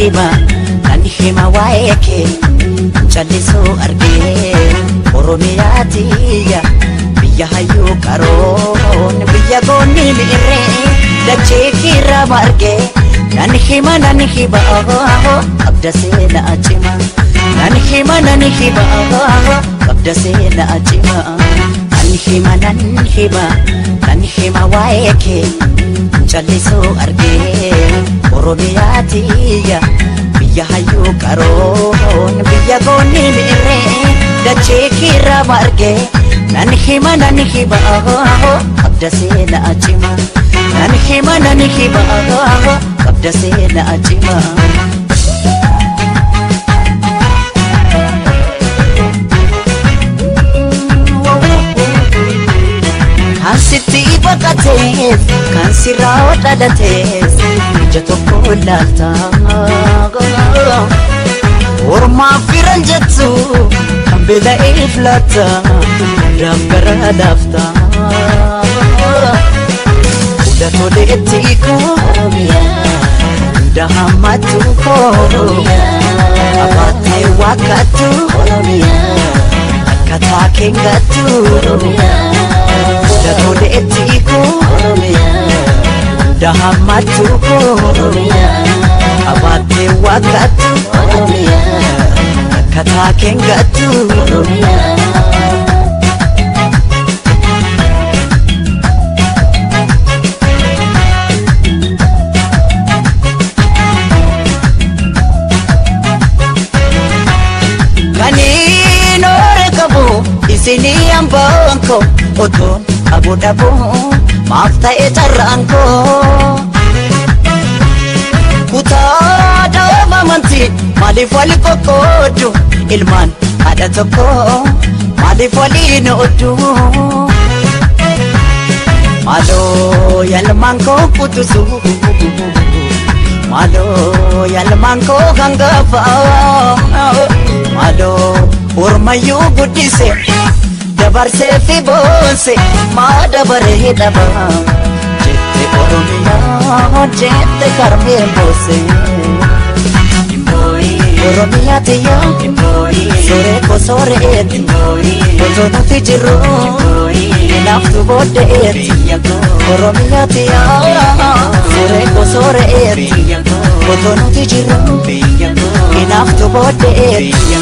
hima nan hima waa'ee kee callisuu argee oromiyaa tiyya biyya hayyuu qaroon biyya goonni miirree dachee kiirra margee nan hima nan hima qabda seenaa cima nan hima nan hima qabda seenaa cima nan hima nan hima nan hima waa'ee kee callisuu argee oromiyaa tiyya biyya hayyuu qaroon biyya goonni miirree dachee kiirra margee nan hima nan hima qabda seenaa cima nan hima nan hima qabda seenaa cima. Kan sitti baqatees kan sirraa dhalatees ija tokko ilaalta. Ormaaf firan jettu kan beela'eef laata hundaaf gara laafta. Hunda toleetti koo hunda hammattu koo abaatee waaqattu akkataa keengattu. Hunda toleetti koo hunda hammattu koo abaatee waaqattu akkataa keengattu. Kaniin oore qabu isinii hambaan koo otoon abu dhabu maaf ta'e carraan koo. Kutaa dhaaba amantii maaliif wali qoqqoodu ilmaan haadha tokko maaliif waliin ooddu. Maaloo yaalmaan koo kutusu maaloo yaalmaan koo hangafa maaloo ormayyuu guddise dabarsee fi boonse maa dabaree dhaba jette oromiyaa jette karmee boose. Oromiyaa tiyya soree ko soreeti otoo nuti jirru naaftu booddeeti Oromiyaa tiyya soree ko soreeti otoo nuti jirru naaftu booddeeti.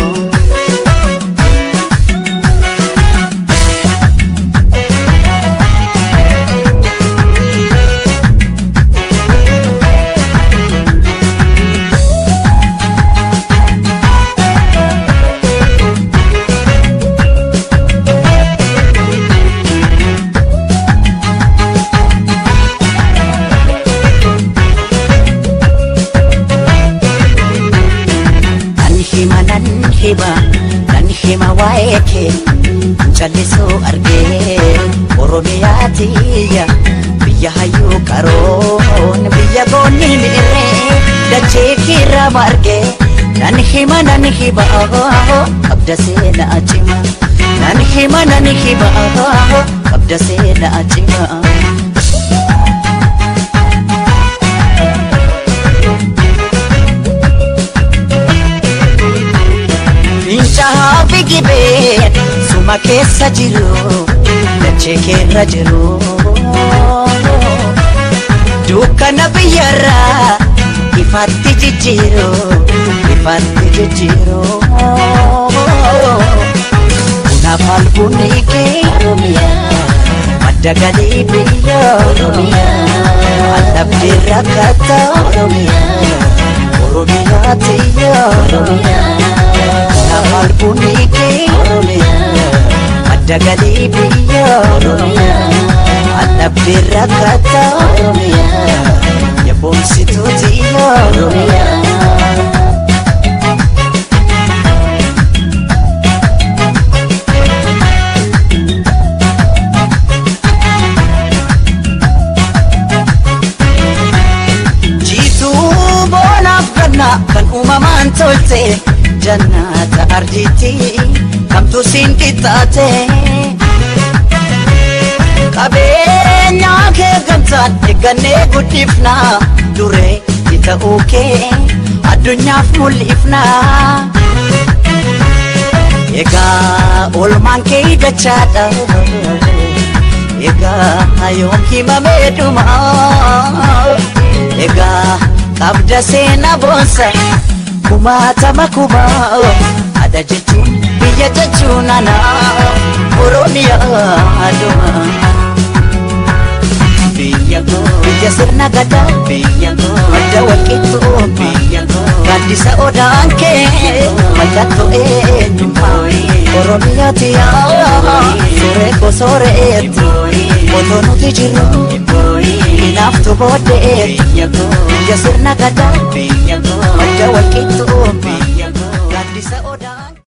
Nan hima nan hima nan hima waa'ee kee callisuu argee oromiyaa tiyya biyya hayyuu qaroon biyya goonni miirree dachee kiirra margee nan hima nan hima qabda seenaa cima nan hima nan hima qabda seenaa cima. Fincaa'aa fi gibeen suma keessa jiru dachee keerra jiru. Dukkana biyyarraa ifaatti jijjiiru ifaatti jijjiiru. Kunaaf albunni kee madda galii biyya allabdii rakkata Oromiyaa tiyya. Kunaaf albunni kee madda galii biyya allabdii rakkata yaboomsituu tiyya. Jiituu boonaaf gannaa kan uumamaan tolte jannata arjiitti kamtu siin qixxaate. Qabeenyaa kee gamtaan eeggannee guddifna duree ta'uu kee addunyaaf mul'ifna egaa olmaan kee dachaadha egaa yoom himamee dhuma egaa qabda seena boonsa kumaatama kumaa ada jechuun biyya jechuun ana oromiyaa dhuma. biyya koo biyya sirna gadaa biyya koo madda walqixxoo biyya koo gaaddisa odaan kee mallattoo eenyummaa oromiyaati yaa suuree koo sooreetti otoo nuti jirru hinaaftu booddee biyya sirna gadaa biyya koo madda walqixxoo biyya koo gaaddisa odaan